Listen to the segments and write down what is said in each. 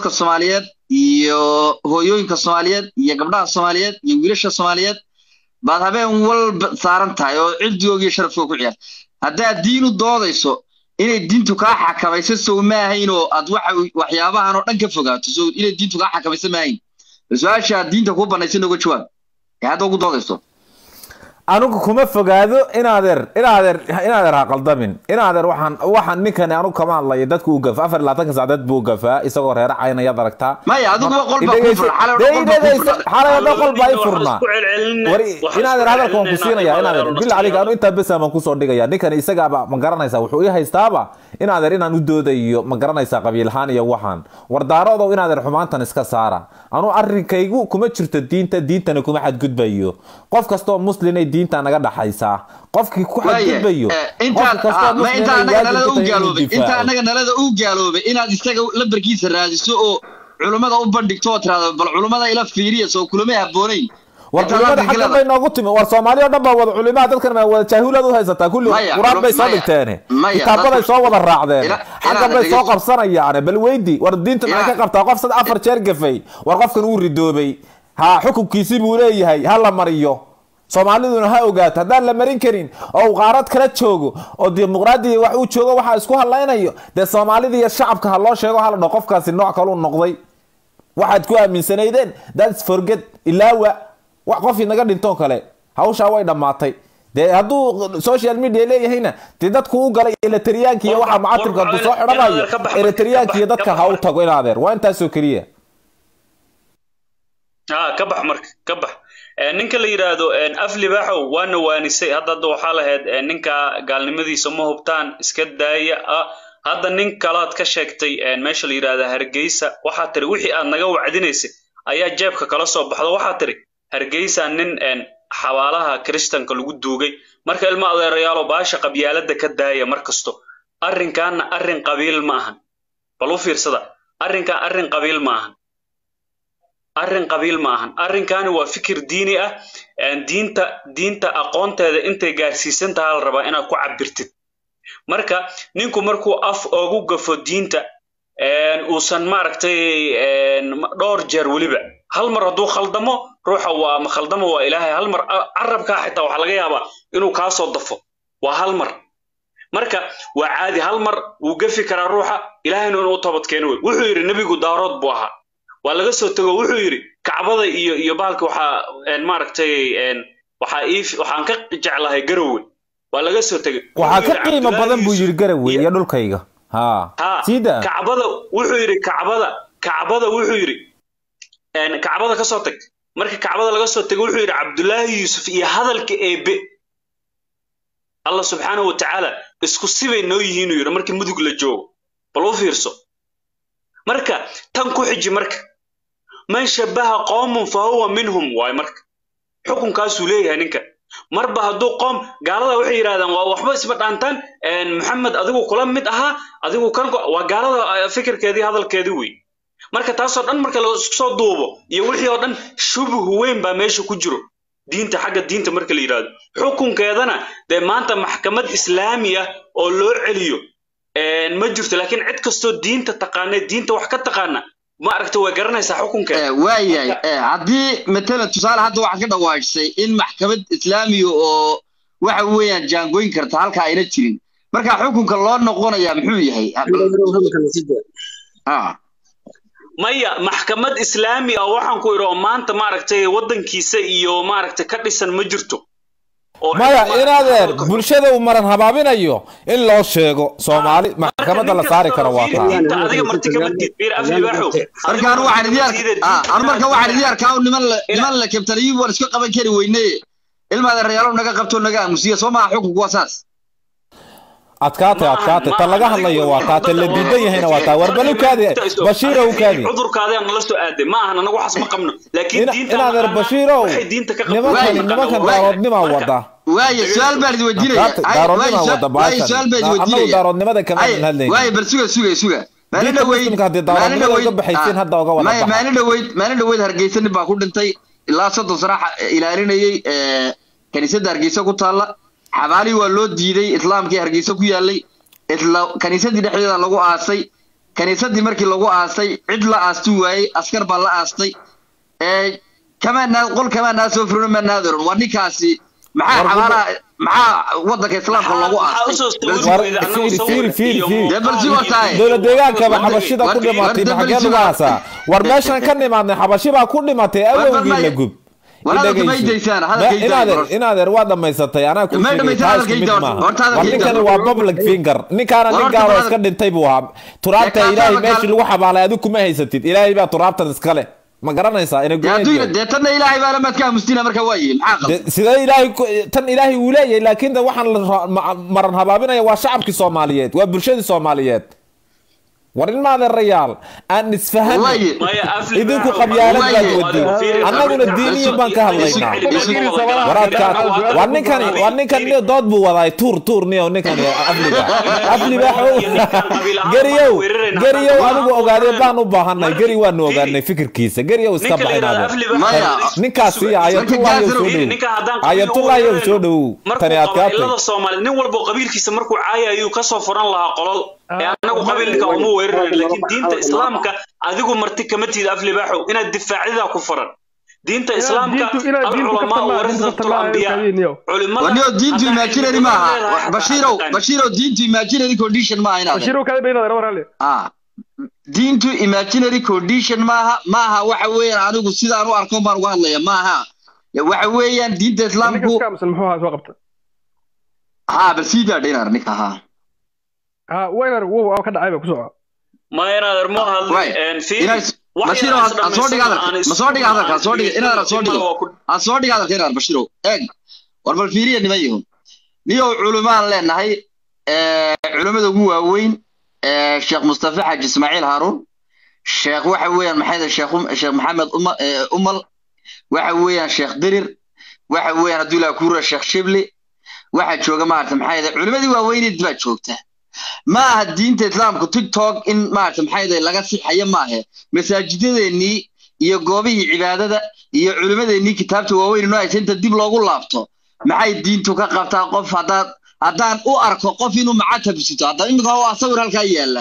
dadka soomaaliyeed iyo hooyooyinka soomaaliyeed iyo gabdhaha soomaaliyeed iyo wiilasha soomaaliyeed baad habeen walba saaran tahay oo cirdigooga iyo sharafkooga ku ciyaar haddaad diin u doodayso inay diintu kaa xakamayso sow maahayn oo aad waxa waxyaabahan oo dhan ka fogaato sow inay diintu kaa xakamayso maahayn bal su-aasha aad diinta kuu banaysa nooga jawaab ee hadda ugu doodayso anigu kuma fogaado inaadeer inaadeer inaadeer ha qaldamin inaadeer waxaan waxaan ninkani anigu kama hadlayo dadku uu gafa afar iyo labaatanka saacadeed buu gafaa isagoo reera caynayaad aragtaa maya adiguba qol baa kuu furan xalay oo dhan qol baa kuu furan xalay oo dhan qol baa i furnaa war inaadeer hadalka waan ku siinaya inaadeer bil adiga anu intaa bes baan kusoo dhigaya ninkani isagaaba ma garanaysaa wuxuu ii haystaaba inaadeer inaan u doodayo ma garanaysaa qabiilhaan iyo waxaan wardaarodow inaadeer xumaantan iska saara anu arrinkaygu kuma jirto diinta diintana kuma xadgudbayo qof kastoo muslinay diinta naga dhaxaysaa qofkii ku xadgudbayo inta anaga nalada u gaaloobay inta anaga nalada u gaaloobay inaad isaga lambarkiisa raadiso oo culummada u bandhigto oo tiraahdo bal culummada ila fiiriya soo kulamay habboonayn war culimada xaggan bay noogu timi war soomaali oo dhan baa wada culimaha dadkan baa wada jaahilaad u haysataa kulli quraan bay soo dhigteene kitaabaday soo wada raacdeen xaggan bay soo qabsanayaane bal weydi war diinta maxay ka qabtaa qof sad afar jeer gafay war qofkan uu ridoobay ha xukunkiisii buu leeyahay ha la mariyo soomaaliduna ha ogaato haddaan la marin karin oo uu qaarad kala joogo oo dimuqraadiya wax uu joogo waxaa isku hadlaynayo dee soomaalida iyo shacabka ha loo sheego hala dho qofkaasi nooc kaluu noqday waxaad ku aaminsanaydeen thats forget ilaawa wax qof inaga dhintoo kale hawshaa way dhammaatay dee hadduu social media leeyahayna dee dadku u galay eletriyaanka iyo waxa mucatirka hadduu soo xidhanayo eletriyaanka iyo dadka ha u tago inaadeer waa intaasoo keliya ka bax marka ka bax ninka la yidhaahdo af libaaxow waana waanisay hadda hadda waxaa lahayd ninka gaalnimadiisa ma hubtaan iska daaya hadda nin kalaad ka sheegtay meesha la yidhaahda hargeysa waxaa tiri wixii aad naga wacdinaysay ayaa jeebka kala soo baxdo waxaa tiri hargeysa nin xabaalaha kiristanka lagu duugay marka ilmo adeerayaalo baasha qabyaalada ka daaya mar kasto arrinkaana arrin qabiil ma ahan bal u fiirsada arrinkan arrin qabiil ma ahan arrin qabiil ma ahan arrinkani waa fikir diini ah diinta diinta aqoonteeda intay gaarsiisan taha la rabaa inaad ku cabirtid marka ninku markuu af ogu gafo diinta uusan maaragtay dhowr jeer weliba hal mar hadduu khaldamo ruuxa waa ma khaldamo waa ilaahay hal mar carabkaa xitaa waxaa laga yaabaa inuu kaa soo dafo waa hal mar marka waa caadi hal mar wuu gafi karaa ruuxa ilaahayna inuu toobad keeno wey wuxuu yidhi nebigu daarood buu ahaa waa laga soo tego wuxuu yidhi kacbada iyo iyo bahalka waxaa maaragtay waxaa ii waxaan ka jeclahay garowe waa laga soo tegay waxaa ka qiimo badan buu yidhi garowe iyo dhulkayga ha sida kacbada wuxuu yidhi kacbada kacbada wuxuu yidhi kacbada ka soo tag marka kacbada laga soo tego wuxuu yidhi cabdullaahi yuusuf iyo hadalka eebe allah subxaanahu wa tacaala isku sibay noo yihiin uu yidhi markii mudug la joogo bal u fiirso marka tan ku xiji marka man shabaha qoomun fa huwa minhum waay marka xukunkaasuu leeyahay ninka marba hadduu qoom gaalada waxay yidhahdaan waa waxba isma dhaantaan maxamed adigu kula mid ahaa adigu kan waa gaalada fikirkeedii hadalkeedii wey marka taasoo dhan marka la isku soo duubo iyo wixii oo dhan shubuh weyn baa meesha ku jiro diinta xagga diinta marka la yidhahdo xukunkeedana dee maanta maxkamad islaami ah oo loo celiyo ma jirto laakiin cid kastoo diinta taqaana diinta wax ka taqaana ma aragta way garanaysaa xukunkeeda waayahay haddii matalan tusaale hadda waxaad ka dhawaajisay in maxkamad islaamiya oo waxa weeyaan jaangooyin karta halka ayna jirin marka xukunka loo noqonayaa muxuu yahay maya maxkamad islaami ah waxaan ku idhi oo maanta maaragtay waddankiisa iyo maaragtay ka dhisan ma jirto maya inadeer bulshada uu maran habaabinayo in loo sheego soomaali maxkamadda la saari karo waa taa adiga marti kama diid bir af libaaxo marka anu waxaan idin anu marka waxaan idin arkaa niman la niman la kabtaniyi waan iska qaban kari weyne ilmaada reyaalo naga qabto naga aamusiya soo maha xukunku waa saas adkaatay adkaatay ta laga hadlayo waa taa ta la diidan yahayna waa taa warbal u kaadi bashiiro u kaadi cudurkaadee nala soo aaday ma ahan anagu waxaas ma qabno laakiin diinta inaadeer bashiirow nimankan nimankan daaroodnimaa wada waaye su-aal baan idin weydiinaya daaroodnimaa wada baashan su-aal baan idin annagu weydiinaya daaroodnimada kama hadlayno waaye bal suga suga suga maalin diinta dhaweyd muslimka haddii daaroodnimada uga baxaysiin hadda uga wada baxa maalin dhaweyd maalin dhaweyd hargeysa nin baa ku dhintay ilaa soddon sana ilaalinayay kaniisadda hargeysa ku taalla xabaalii waa loo diiday islaamkii hargeysa ku yaalay isla kaniisadii dhexdeeda lagu aasay kaniisadii markii lagu aastay cid la aastu waayey askar baa la aastay kamaa qol kamaa naa soo furino maa naadaron waa ninkaasi maxaa xabaalaha maxaa wadanka islaamka loogu aastaydowla deegaankaba xabashida ku dhimatay maxagee lagu aasaa war meeshan ka nimaadnay xabashi baa ku dhimatay awowgii la gub inadeer waa dhamaysatay anaa ku war ninkani waa public finger ninkaana nin gaalo iska dhintay buu ahaa turaabta ilaahay meeshii lagu xabaalay adigu kuma haysatid ilaahay baa turaabtan iskale ma garanaysaa dee tanna ilaahay baa lamaad ka aamustina marka waaye sidee ilaahay tan ilaahay uu leeyahay laakiin waxaan maran habaabinaya waa shacabkii soomaaliyeed waa bulshadii soomaaliyeed war in maadeerayaal aan isfahano idinku qabyaalad baad wadin annaguna diiniyan baan ka hadlaynaa waraadkaa waa ninkani waa ninkan dood buu wadaay tuur tuur niyo ninkani afliga afliba geriyow geriyow adigu ogaadee baan u baahanay geri waanu ogaanay fikirkiisa geriyow iska baxinaade ninkaasi ayatullahi soo dhow ayatullahi soo dhow tani adkaatay nin walbo qabiilkiisa markuu caaya ayuu kasoo furan lahaa qolol anagu qabiilka uma weeraran laakiin diinta islaamka adigu marti kama tiid aflibaaxow inaad difaacdidaa ku furan diinta islaamka alculamaa warasatul anbiya culimada diintu imaginary maaha bashiirow bashiirow diintu imaginary condition maaha inaad bashiirow kada bayna dara warale ah diintu imaginary condition maaha maaha waxa weeyaan anigu sidaan u arko baan uga hadlaya maaha waxa weeyaan diinta islaamku muxuu ahaa soo qabta ha bal sii daa dhinar ninka ha ha waynar wow ka dhacay ba ku soco ma inaad mo hadlin bashiro ha soo dhiga hadalka ma soo dhiga hadalka soo dhiga inaad soo dhigo ha soo dhiga hadalka inaad bashiro eeg war bal fiiriya nima yihiin niyow culumaan leenahay culimada ugu waaweyn sheekh mustafa xaaji ismaaciil haaruun sheekh waxa weeyaan maxay sheekh sheekh maxamed umal waxa weeyaan sheekh dirir waxa weeyaan hadduu ilaa kuura sheekh shibli waxa jooga maarata maxay culimadii waaweyneed baa joogta ma aha diinta islaamku tiktok in maarata maxay laga sixayo maahe masaajidadeenii iyo goobihii cibaadada iyo culimadeenii kitaabta waaweyn inoo haysa inta dib loogu laabto maxay diintu ka qabtaa qof haddaad haddaan u arko qof inuu macatab sito hadda iminka waa sawir halkaa yaalla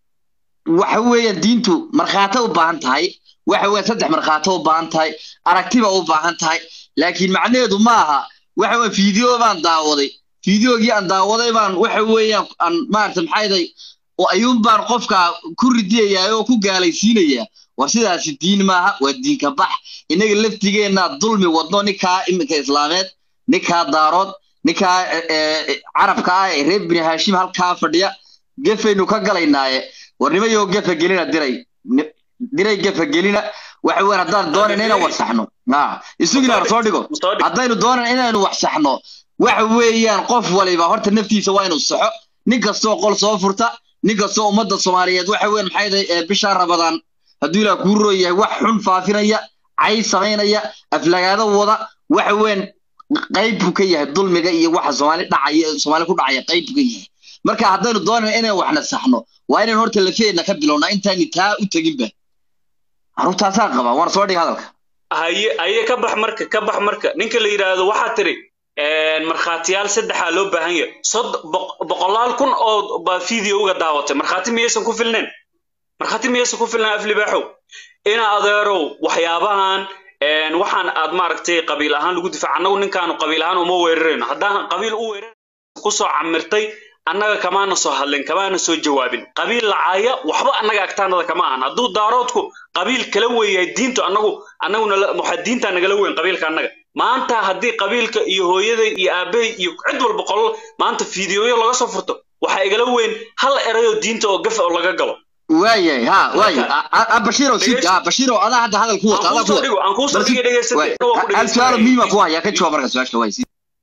waxa weeyaan diintu markhaato u baahan tahay waxa weeyaan saddex markhaato u baahan tahay aragtiba u baahan tahay laakiin macnaheedu ma aha waxa weeyaan fiideo baan daawaday fiideogii aan daawaday baan waxa weeyaan aan maarata maxayday oo ayuun baan qofka ku ridiyayaa oo ku gaalaysiinayaa war sidaasi diin maaha waa diinka bax innaga laftigeenna dulmi wadno ninkaa iminka islaameed ninkaa daarood ninkaa carabka ah ee reer bini haashim halkaa fadhiya gefaynu ka galaynaaye war nimayoo gefa gelina diray diray gefa gelina waxa weeyaan haddaan doonayna inaan wax saxno isugina soo dhigo haddaynu doonayna inaynu wax saxno waxa weeyaan qof waliba horta naftiisa waa inuu saxo nin kastoo qol soo furta nin kastoo ummadda soomaaliyeed waxa weeyaan maxay tahay bishaa rabadaan hadduu ilaa kuu roo yahay wax xun faafinaya cay samaynaya aflagaado wada waxa weeyaan qayb buu ka yahay dulmiga iyo waxa soomaali dhacaya soomaali ku dhacaya qayb buu ka yahay marka haddaynu doonayna inaan waxna saxno waa inaynu horta lafeedna ka bilownaa intaani taa u teginba carruurtaasaa qaba waan soo dhiga hadalka haye haye ka bax marka ka bax marka ninka la yidhaahdo waxaa tiri markhaatiyaal saddexaa loo baahan yahay sod boqolaal kun oo baa videoga daawatay markhaati miyaysan ku filnayn markhaati miyaysan ku filnayn aflibaaxow ina adeerow waxyaabahan waxaan aad maaragtay qabiil ahaan lagu difaac annagu ninkaanu qabiil ahaan uma weerarayno haddaan qabiil u weerar kusoo camirtay annaga kamaana soo hadlin kamaana soo jawaabin qabiil lacaaya waxba annaga agtaanada kama ahan hadduu daaroodku qabiil kala weeyahay diintu annagu annaguna waxaa diintaa nagala weyn qabiilka annaga maanta haddii qabiilka iyo hooyaday iyo aabbahay iyo cid walba qolol maanta fiidiyoyo laga soo furto waxaa igala weyn hal erayoo diinta oo gafa oo laga galo waayay ha waayay bashiro si bashiro adaa hadda hadal ku wata adaa ku wata aan kuu soo dhigay dhegaysatay hal su'aalo muhiima ku haya ka jawaab marka su-aasha waay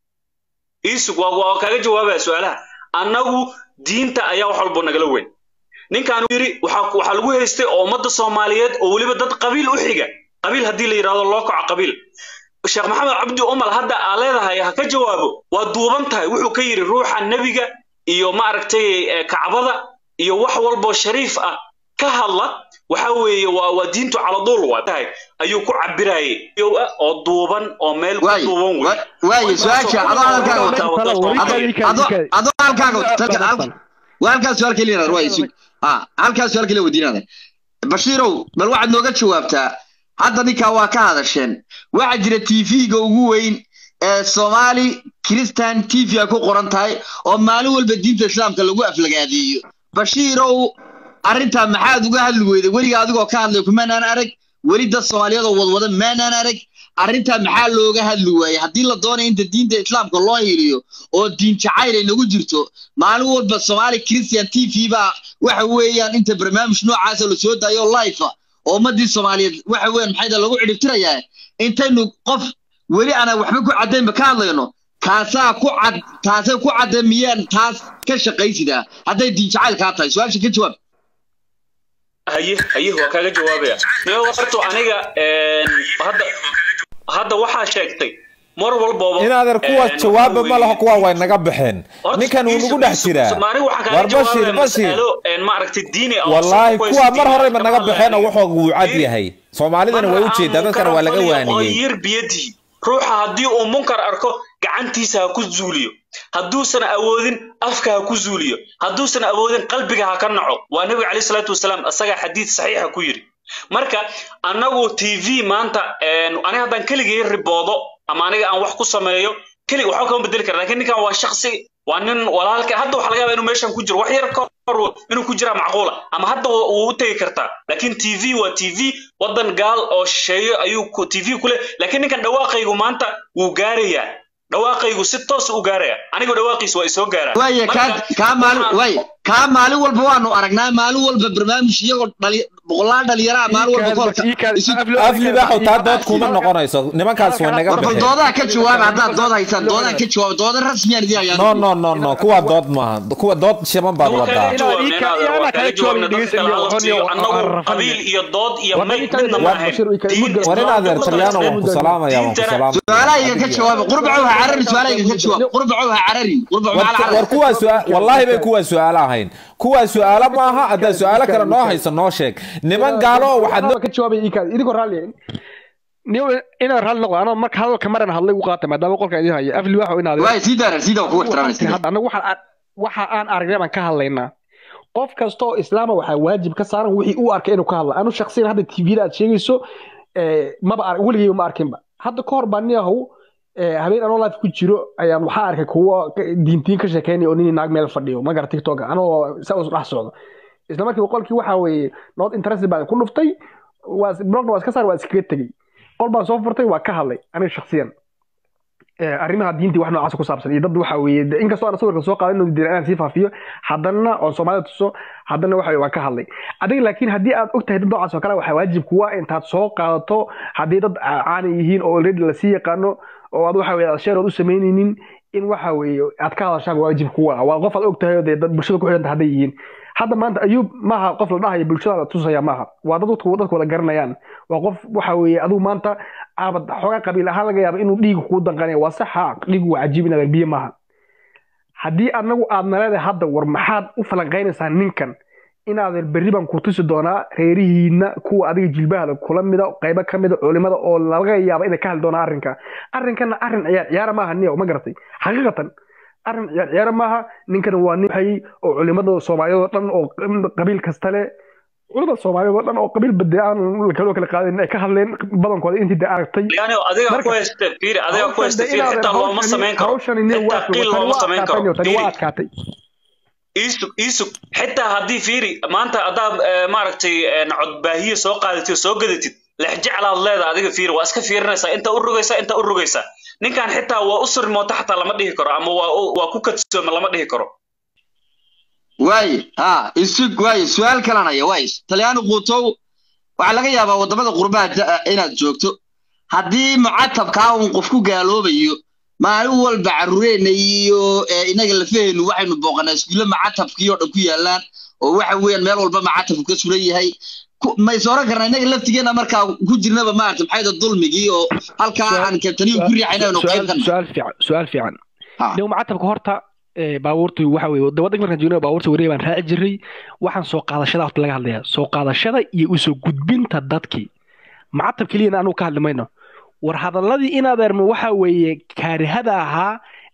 iisug waa waa kaaga jawaabaya su-aalaha annagu diinta ayaa wax walba nagala weyn ninkaan yiri waxaa waxaa lagu haystay oo ummadda soomaaliyeed oo weliba dad qabiil u xiga qabiil haddii la yidhahdo loo kaco qabiil sheekh maxamed cabdi umal hadda aa leedahay ha ka jawaabo waa duuban tahay wuxuu ka yidhi ruuxa nebiga iyo maaragtay kacbada iyo wax walboo shariif ah ka hadla waxa weeye waa waa diintu caladuul waa tahay ayuu ku cabirayay oo duuban oo meel ku duuban wey waaye su-aasha adoo hadalkaaga wata adoo halkaaga wata waa halkaas su-aal keliya waay sug ha halkaas su-aal kale weydiinada bashiirow bal waxaad nooga jawaabtaa hadda ninkaa waa ka hadasheen waxaa jira tv-ga ugu weyn ee soomaali christian tv ay ku qoran tahay oo maalin walba diinta islaamka lagu aflagaadeeyo bashiirow arrintaa maxaad uga hadli weyday weliga adigoo ka hadlay kumaanaan arag weli dad soomaaliyeed oo wadwada maanaan arag arrintaa maxaa looga hadli waayey haddii la doonaya inta diinta islaamka loo hiliyo oo diin jacayl ay nagu jirto maalin walba soomaali christian t v baa waxa weeyaan inta barnaamij noocaasa la soo daayo life oo ummadii soomaaliyeed waxa weeyaan maxayda lagu cidhibtirayaa intaynu qof weli aanan waxba ku caddaynba ka hadlayno kaasaa ku cad taasay ku caddeen miyaan taas ka shaqaysidaa hadday diin jacayl kaa tahay su-aasha ka jawaab haye haye waa kaaga jawaabaya niyo horto aniga hadda hadda waxaa sheegtay mar walbaba inaadeer kuwa jawaaba ma laho kuwa way naga baxeen ninkan wuu nagu dhex jiraa war bashir bashir wallaahi kuwa mar horeyba naga baxeen oo wuxuu wuu cad yahay soomaalidana way u jeedaa dadkana waa laga waaniyey biyadii ruuxa haddii uu munkar arko gacantiisa ha ku zuuliyo hadduusan awoodin afka ha ku zuuliyo hadduusan awoodin qalbiga ha ka naco waa nebiga caleyhi salaatu wasalaam isagaa xadiid saxiixa ku yidhi marka annagu t v maanta aniga haddaan keligay riboodo ama aniga aan wax ku sameeyo kelig waxba kama bedeli kara lakin ninkan waa shaksi waa nin walaalka hadda waxa laga yaba inuu meeshan ku jiro wax yar ka hor inuu ku jiraa macquula ama hadda wuu u tegi kartaa lakin t v waa t v waddan gaal oo shisheeyo ayuu t v ku leh lakin ninkan dhawaaqaygu maanta wuu gaarayaa dhawaaqaygu si toos u gaaraya anigu dhawaaqiis waa isoo gaaraan waaya kaa maalin waay kaa maalin walba waanu aragnaa maalin walba barnaamij iyagoo dhali boqolaal dhalinyaraha maalin walba koolka aflibaaxow taa dood kuma noqonayso nimankaas way naga bal baxeen doodaha ka jawaaba haddaad dood haysaan doodaha ka jawaaba dooda rasmiyaan idin hayaan no no no no kuwa dood maaha kuwa dood shiman baad wadaa qabiil iyo dood iyo mayd midna ma ahayn war in adeer talyaano waan ku salaamaya waan ku salaamaya su-aalahayga ka jawaaba qurbacow ha carari su-aalahayga ka jawaab qurbacow ha carari qurbacow macal war carari kuwaa su- wallaahi bay kuwaa su-aalo ahayn kuwaa su-aalo maaha haddaa su-aalo kale noo haysa noo sheeg niman gaalo waxaad ka jawaabay iikaad idinkoo raalli niyo inaad raalli noqdo anoo marka hadalka maran hadlay u qaatay maadaama qolka idin haya afli waxa inaad waay sii daara sii daa kugu ixtiraamaysa hadda anagu waxaan waxa aan aragnay baan ka hadlaynaa qof kasta oo islaama waxaa waajib ka saaran wixii uu arkay inuu ka hadla anu shaksiyan hadda tvda aad sheegayso maba ar weligeyba ma arkinba hadda ka hor baa nin ahow habeen anoo life ku jiro ayaan waxaa arkay kuwo diintiin ka sheekeynaya oo nin naag meel fadhiyo magara tiktok anoo saa us dhex socdo isla markiiba qolkii waxaa weeye not interested baan ku dhuftay waa blogna waa iska saar waa iskaga tegey qol baan soo furtay waa ka hadlay aniga shaksiyan arrimaha diintii wax noocaas ku saabsan iyo dad waxa weeye inkastoo aan sawirka soo qaadan inuu inaan sii faafiyo haddana oon soomaalida tuso haddana waxa waan ka hadlay adiga laakiin haddii aad ogtahay dad noocaas oo kale waxaa waajib kuwa intaad soo qaadato haddii dad caani yihiin oo already lasii yaqaano oo aad waxa weye aad sheerood u samaynaynin in waxa weeye aad ka hadashaan waajib kuwa waa qof aad ogtahay oo dee dad bulshada ku xidhanta hadday yihiin hadda maanta ayuub maaha qof la dhahayo bulshada la tusaya maaha waa dad dadku dadku wada garanayaan waa qof waxa weeye adigu maanta aabad xoogaa qabiil ahaan laga yaaba inuu dhiiga kugu danqanaya waa saxa dhiigu waa cajiib inaad biyo maaha haddii anagu aad naleedahay hadda war maxaad u falanqaynaysaa ninkan inaadan berri baan ku tusi doonaa reerihiina kuwa adiga jilbahada kula mida qaybo ka mida culimada oo laga yaaba inay ka hadli doonaan arrinka arrinkana arrin ciyaar ciyaara maaha niyo ma garatay xaqiiqatan arrin ciyaar ciyaara maaha ninkana waa nin hayay oo culimada soomaaliyeed oo dhan oo qabiil kasta leh culimada soomaaliyeed oo dhan oo qabiil bade aan kaloo kala qaadin ay ka hadleen badankooda intii de aragtay yani adiga ku haysta fiiri adiga ku haysta fiiri xitaa looma samayn karo xitaa qiil looma samayn karo tani waa adkaatay iisug iisug xitaa haddii fiiri maanta haddaad maaragtay codbaahiye soo qaadatid oo soo gadatid lexjeclaad leeda adiga fiiri waa iska fiirinaysaa inta u rogaysaa inta u rogaysaa ninkan xitaa waa u sirmoota xataa lama dhihi karo ama waa waa ku kadsooma lama dhihi karo waaye ha isug waaye su-aal kalanaya waaye talyaani quutow waxaa laga yaabaa waddamada qurbaha inaad joogto haddii mucatabkaa uun qof ku gaaloobayo maalin walba carruureenna iyo inaga lafaheennu waxaynu booqanaa iskuulle macatabkii oo dhan ku yaallaan oo waxa weeyaan meel walba macatabku ka suran yahay mays oran karnaa inaga laftigeena markaa ku jirnaba maarata maxayda dulmigii oo halkaa aan kabtaniyu ku riixayna aynu qayb ka su-aal fiican su-aal fiican niw macatabka horta baabuurtu waxa weye waddanka markaan joogna baabuurta wareeg baan raaci jiray waxaan soo qaadashada horta laga hadlaya soo qaadashada iyo usoo gudbinta dadkii macatab keliyana anugu ka hadli mayno war hadalladii in adeermo waxa weeye kaarihada ahaa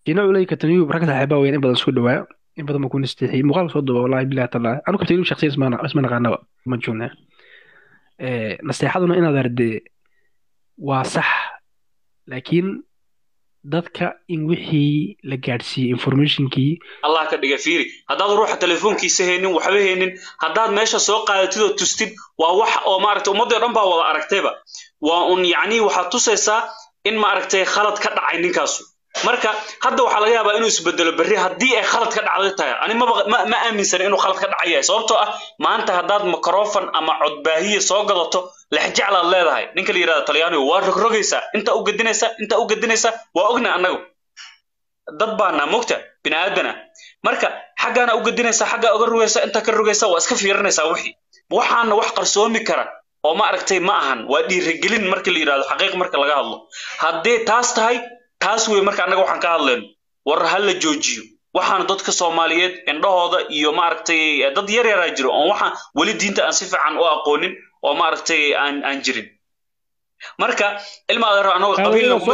ina ulay kataniyu rag saaxiibaa weyn in badan soo dhawaa in badan baan ku nasteexiyey muuqaalka soo duba wallahi bilahi taala anu kataniyu shakhsiyan isma isma naqaanaba ma joogna nasteexaduna inaad arde waa sax laakiin dadka in wixii la gaadhsiiyey informationkii allah ka dhiga fiiri haddaad ruuxa telefoonkiisa haynin waxba haynin haddaad meesha soo qaadatid oo tustid waa wax oo maaragtay ummaddii o dhan baa wada aragtayba waa un yacni waxaad tusaysaa in maaragtay khalad ka dhacay ninkaasu marka hadda waxaa laga yaabaa inuu isbedelo berri haddii ay khalad ka dhacday tahay ani maba ma, ma aaminsan inuu khalad ka dhacayahay sababtoo ah maanta haddaad microfon ama codbaahiye soo gadato lexjeclaad leedahay ninka la yidhahda talyaanigu waa rogrogaysaa intaa u gedinaysaa intaa u gedinaysaa waa ogna annagu dad baana mogta bini aadana marka xaggaana u gedinaysaa xaggaa uga rogaysaa intaa ka rogaysaa waa iska fiirinaysaa wixii waxaana wax qarsoomi kara oo ma aragtay ma ahan waa dhiirigelin marka la yidhahdo xaqiiq marka laga hadlo haddii taas tahay taas wey marka annaga waxaan ka hadlayno war ha la joojiyo waxaan dadka soomaaliyeed indhahooda iyo maaragtay dad yar yaraa jiro oon waxaan weli diinta aan si fiican u aqoonin oo maaragtay aan aan jirin marka ilma adeer anagoo qabiilna kuma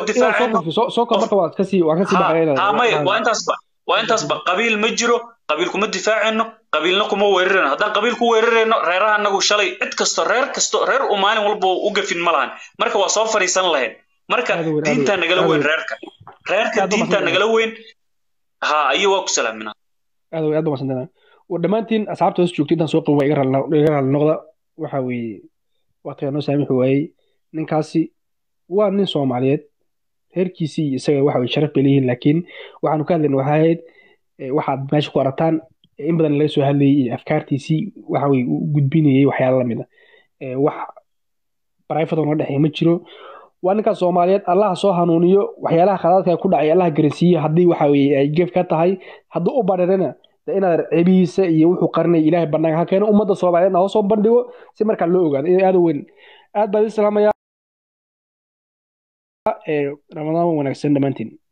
difaacaynomay waa intaasba waa intaasba qabiil ma jiro qabiil kuma difaacayno qabiilna kuma weerarayno haddaan qabiil ku weerarayno reeraha anagu shalay cid kasto reer kasto reer u maalin walba u gafin ma lahan marka waa soo fadhiisan lahayn marka diintaa nagala weyn reerka reerka diintaa nagala weyn ha iyo waa ku salaaminaa aad aad baan santanaa dhammaantiin asxaabta hoos joogta intaan soo qaban waa iga raali noqda waxa weeye waqtigaa noo saamixi waayey ninkaasi waa nin soomaaliyeed reerkiisii iyo isaga waxa weye sharaf bay leeyihiin laakiin waxaanu ka hadlayna waxay ahayd waxaad meesha ku arataan in badan laga soo hadlayay iyo afkaartiisii waxa weye u gudbinayay waxyaala lamid a wax barayfadoo naga dhexeeya ma jiro waa ninkaas soomaaliyeed allaha soo hanuuniyo waxyaalaha khalaadka ku dhacay allaha garansiiye haddii waxa weye ay gef ka tahay hadduu u badharana de inaad cebihiisa iyo wuxuu qarinaya ilaahay banaanka ha keeno ummadda soomaaliyeedna hoosoo bandhigo si markaa loo ogaado in aada weyn aad baan idin salaamaya ramadaan wanaagsan dhammaantiin